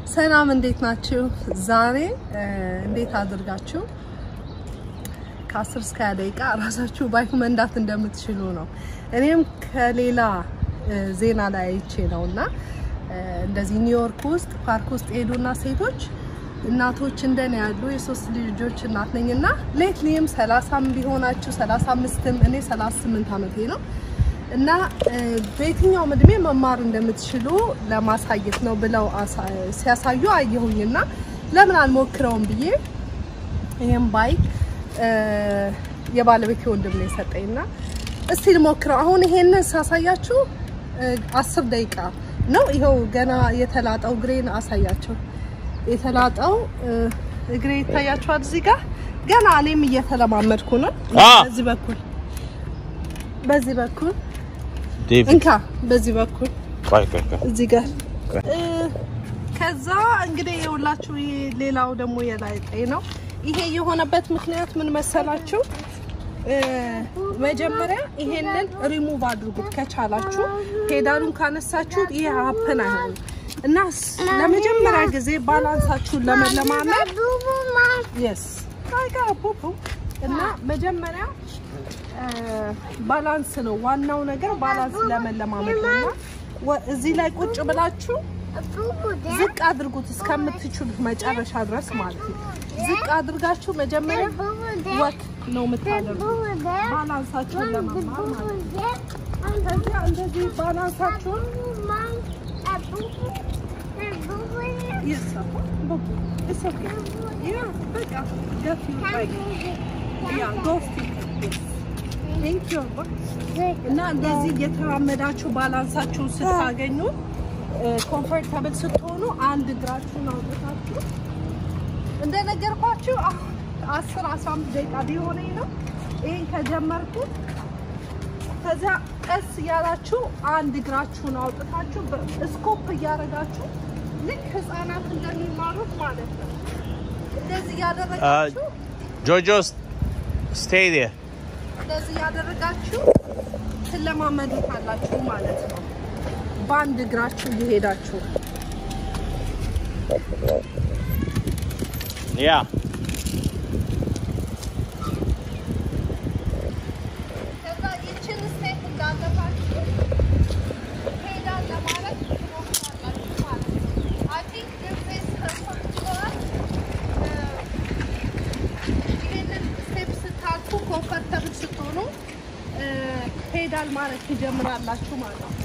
ሰላም እንዴት ናችሁ? ዛሬ እንዴት አድርጋችሁ ከ10 እስከ 20 ደቂቃ ራሳችሁ ባይክ መንዳት እንደምትችሉ ነው። እኔም ከሌላ ዜና ላይ አይቼ ነው እና እንደዚህ ኒውዮርክ ውስጥ ፓርክ ውስጥ ሄዱና ሴቶች እናቶች እንደኔ ያሉ የሶስት ልጆች እናት ነኝ እና ሌትሊም 30 ቢሆናችሁ 35ም እኔ 38 ዓመቴ ነው እና በየትኛውም እድሜ መማር እንደምትችሉ ለማሳየት ነው ብለው ሲያሳዩ አየሁኝና ለምን አልሞክረውም ብዬ ይሄን ባይክ የባለቤቴ ወንድም ነው የሰጠኝና እስቲ ልሞክረው። አሁን ይሄንን ሳሳያችሁ አስር ደቂቃ ነው። ይኸው ገና የተላጠው እግሬን አሳያቸው። የተላጠው እግሬ ይታያችኋል እዚህ ጋር ገና እኔም እየተለማመድኩ ነው። በዚህ በኩል በዚህ በኩል እንካ በዚህ በኩል እዚህ ጋር ከዛ እንግዲህ የሁላችሁ ይሄ ሌላው ደግሞ የላይጠኝ ነው። ይሄ የሆነበት ምክንያት ምን መሰላችሁ? መጀመሪያ ይሄንን ሪሙቭ አድርጉት ከቻላችሁ። ፔዳሉን ካነሳችሁት ይሄ ሀፕን አይሆንም እና ለመጀመሪያ ጊዜ ባላንሳችሁን ለመለማመድ የስ እና መጀመሪያ ባላንስ ነው ዋናው ነገር፣ ባላንስ ለመለማመድ ነው እና እዚህ ላይ ቁጭ ብላችሁ ዝቅ አድርጉት እስከምትችሉት መጨረሻ ድረስ ማለት ነው። ዝቅ አድርጋችሁ መጀመሪያ ወክ ነው የምታደርጉት ባላንሳችሁን ለመማር ማለት ነው። ከዚያ እንደዚህ ባላንሳችሁን እና እንደዚህ እየተራመዳችሁ ባላንሳችሁን ስታገኙ ኮምፎርታብል ስትሆኑ አንድ እግራችሁን አውጥታችሁ እንደነገርኳችሁ አስር አስራ አምስት ደቂቃ ቢሆነኝ ነው ይሄን ከጀመርኩት። ከዚያ ቀስ እያላችሁ አንድ እግራችሁን አውጥታችሁ ስኮፕ እያደረጋችሁ ልክ ህፃናት እንደሚማሩት ማለት ነው። እንደዚህ እያደረጋችሁ ጆጆ ስቴይ ዴር እንደዚህ እያደረጋችሁ ትለማመዱታላችሁ ማለት ነው። በአንድ እግራችሁ እየሄዳችሁ ያ ከዛ ይችን ስቴፕ እንዳለፋችሁ ፔዳል ለማለት ትሞክራላችሁ ማለት ነው። አይ ቲንክ ድርፌስ ተሰጥቷል። ይሄንን ስቴፕ ስታልፉ ኮምፈርተብል ስትሆኑ ፔዳል ማለት ትጀምራላችሁ ማለት ነው።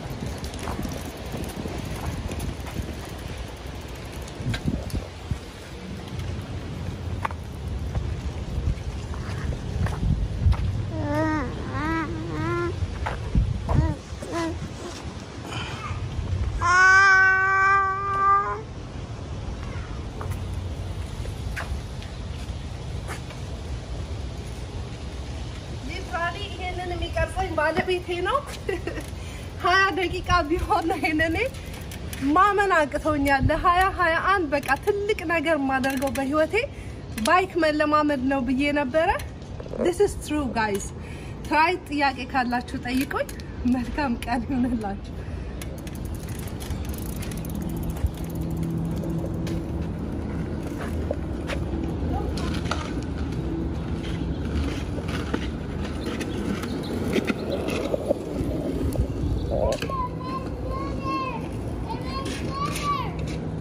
ሊትራሊ ይሄንን የሚቀርጸኝ ባለቤቴ ነው። ሀያ ደቂቃ ቢሆን ነው ይሄንን ማመን አቅቶኛል። ለሀያ ሀያ አንድ በቃ ትልቅ ነገር የማደርገው በህይወቴ ባይክ መለማመድ ነው ብዬ ነበረ። ዲስ ኢዝ ትሩ ጋይስ። ትራይ ጥያቄ ካላችሁ ጠይቁኝ። መልካም ቀን ይሁንላችሁ።